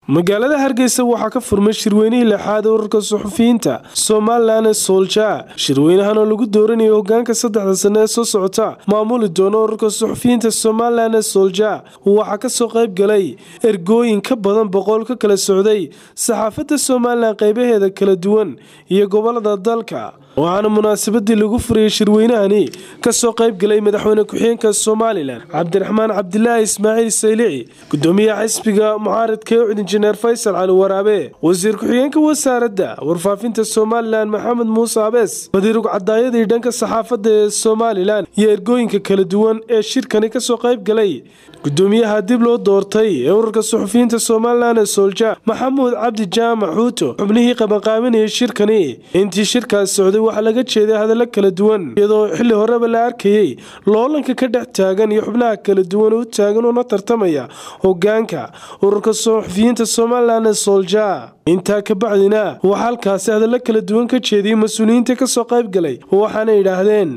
magaalada hargeysa waxaa ka furmay shirweynihii lixaad ee urarka suxufiyiinta somalilan ee soolja shirweynahan oo lagu dooranayo hogaanka saddexda sane ee soo socota maamuli doona urarka suxufiyiinta somalilan ee soolja waxaa kasoo qayb galay ergooyin ka badan boqol ka kala socday saxaafadda somalilan qeybaheeda kala duwan iyo gobolada dalka waxaana munaasabadii lagu furayay shirweynahani kasoo qayb galay madaxweyne ku-xigeenka somalilan cabdiraxmaan cabdilaahi ismaaciil saylici gudoomiyaha xisbiga mucaaradka ee cud injineer faysal cali waraabe wasiir ku-xigeenka wasaaradda warfaafinta somalilan maxamed muuse abees madiirug cadaayadii dhanka saxaafadda ee somalilan iyo ergooyinka kala duwan ee shirkani kasoo qayb galay gudoomiyaha dib loo doortay ee urarka suxufiyiinta somalilan ee soolja maxamuud cabdi jaamac xuuto xubnihii qabanqaaminayay shirkani intii shirkaas socday waxaa laga jeeday hadallo kala duwan iyadoo xilli horeba la arkayey loolanka ka dhex taagan iyo xubnaha kala duwan u taagan una tartamaya hogaanka ururka suxufiyiinta somalilan ee soolja intaa ka bacdina waxaa halkaasi hadallo kala duwan ka jeediyey mas-uuliyiinta kasoo qayb galay waxaana yidhaahdeen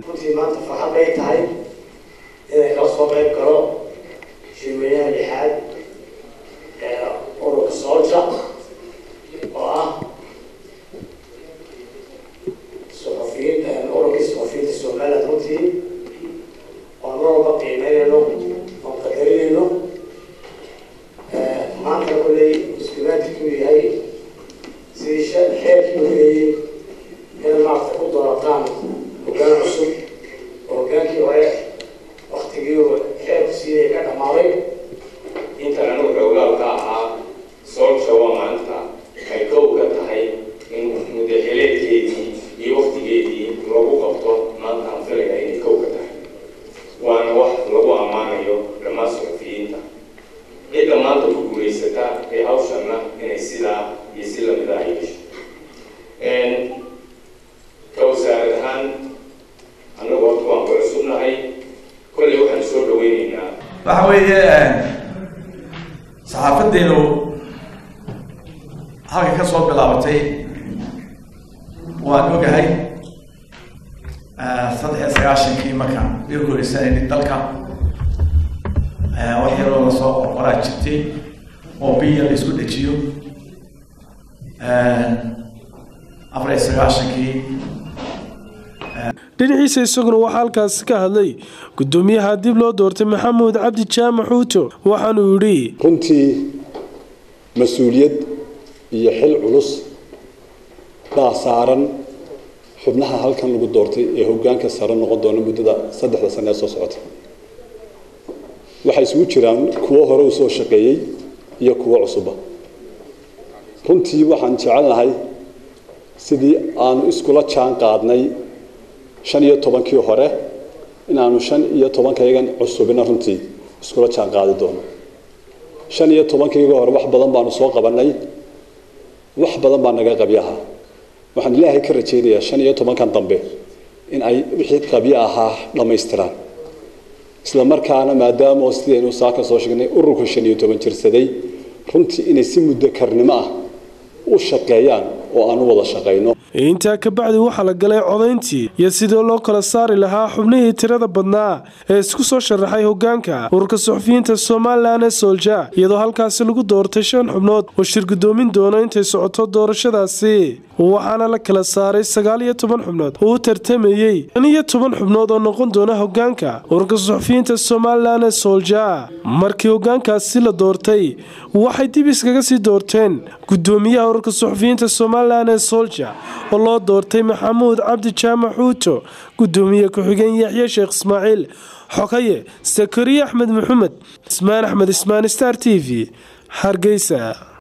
shirweynaha lixaad ee ururka soolja oo ah suxufiyiinta ururkii suxufiyiinta somaliland runtii oo mar walba qiimeynayno oo qadarinayno maanta kulley iskumaadkii uu yahay sidii xeerkii u leeyey inaad maarata ku doorataan hogaan cusub oo hogaankii hore waktigii xeerku siiyay ka dhammaaday intan anigu xoogaal ka ahaa soolja waa maanta ay kow ka tahay in mudaxileedkeedii iyo waktigeedii lagu qabto maanta aan filaya inay kow ka tahay waana wax lagu ammaanayo dhammaan suxufiyiinta cidda maanta ku guulaysata ee hawshanna inay sidaa iyo si lamida ay gasho ka wasaarad ahaan anagu horta waan ku cusubnahay kolley waxaan soo dhaweyneynaa waxa weeye saxaafadeenu halka ka soo bilaabatay waan ogahay saddex iyo sagaashankii markaan iga guulaysanayni dalka wax yaroo lasoo qorqoraa jirtay oo biya la isku dejiyo afar iyo sagaashankii dhinaciisa isaguna waxaa halkaasi ka hadlay gudoomiyaha dib loo doortay maxamuud cabdi jaamac xuuto waxaanuu yidhi runtii mas-uuliyad iyo xil culus baa saaran xubnaha halkan lagu doortay ee hogaanka sare noqon doona muddada saddexda sane ee soo socota waxay isugu jiraan kuwo hore u soo shaqeeyey iyo kuwo cusuba runtii waxaan jecelnahay sidii aanu iskula jaan qaadnay shan iyo tobankii hore inaanu shan iyo tobankaygan cusubina runtii iskula jaan qaadi doono shan iyo tobankayga hore wax badan baanu soo qabanay wax badan baa naga qabyaha waxaan ilaahay ka rajaynayaa shan iyo tobankan dambe in ay wixii qabyo ahaa dhammaystiraan isla markaana maadaama oo sidaynu saaka soo sheegnay ururka shan iyo toban jirsaday runtii inay si muddo karnimo ah u shaqeeyaan oo aan u wada shaqayno intaa ka bacdi waxaa la galay codayntii iyo sidii loo kala saari lahaa xubnihii tirada badnaa ee isku soo sharaxay hogaanka ururka suxufiyiinta somalilan ee soolja iyadoo halkaasi lagu doortay shan xubnood oo shir gudoomin doono intay socoto doorashadaasi waxaana la kala saaray sagaal iyo toban xubnood oo u tartamayey shan iyo toban xubnood oo noqon doona hogaanka ururka suxufiyiinta somalilan ee soolja markii hogaankaasi la doortay waxay dib iskaga sii doorteen gudoomiyaha ururka suxufiyiinta somalilan ee soolja oo loo doortay maxamuud cabdi jaamac xuuto gudoomiye ku-xigeen yaxye sheekh ismaaciil xogaye sakariye axmed maxamed ismaan axmed ismaan star t v hargeysa